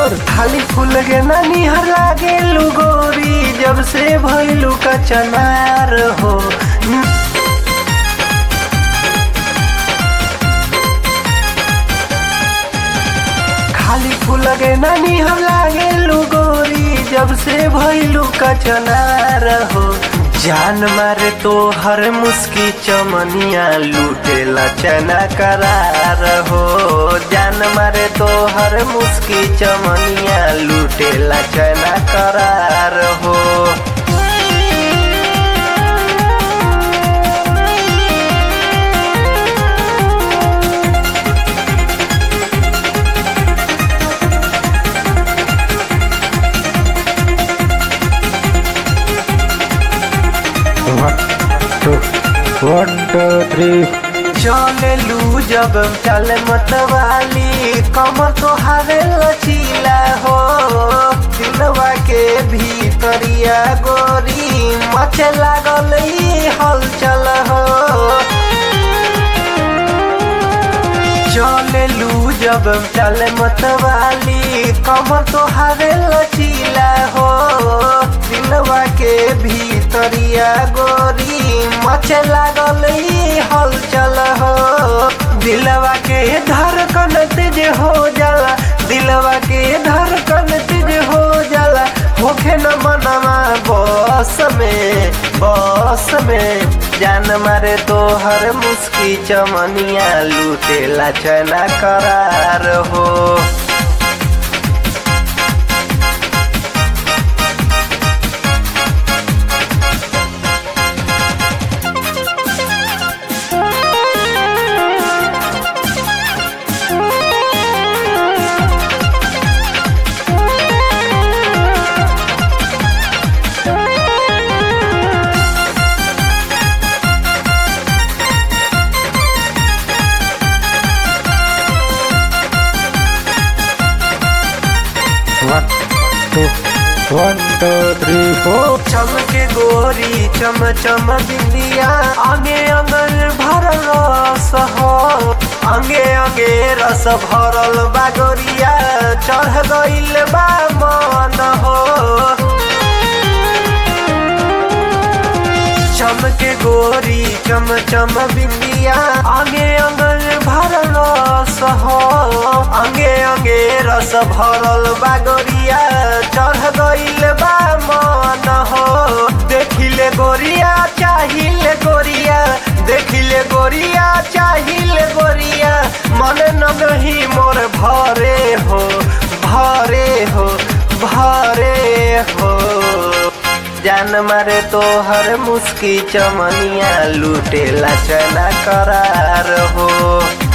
super खाली फूल के ना निहर लागे गोरी जब से भइलू का चनार हो खाली फूल के ना निहर लागे गोरी जब से भइलू का चनार हो जान मारे तो हर मुस्की चमनिया लूटेला चना करार हो जान मारे तो हर मुस्की चमनिया लूटेला चना करार हो वन टू थ्री चले लू जब चले मतवाली कमर तो हारे लचीला हो दिलवा के भीतरिया गोरी मचे लागल ई हलचल हो चले लू जब चले मतवाली कमर तो हारे लचीला हो दिलवा के भीतरिया गोरी मचे लागल ई हलचल हो दिलवा के धड़कन तेज हो जाला दिलवा के धड़कन तेज हो जाला होखे न मनवा बस में बस में जान मारे तो हर मुस्की चमनिया लूटेला चना करार हो one two one two three four चमके गोरी चम चम बिंदिया आगे अंगल भरल रस हो अंगे अंगे रस भरल बागोरिया चढ़ गइल बा मन हो चमके गोरी चम चम बिंदिया आगे अंगल भरल रस हो अंगे अंगे रस भरल बागोरिया चढ़ गइल बा मन हो देखिले गोरिया चाहिले गोरिया देखिले गोरिया चाहिले गोरिया मन नगही मोर भरे हो भरे हो भरे हो जान मारे तो हर मुस्की चमनिया लूटेला चना करार हो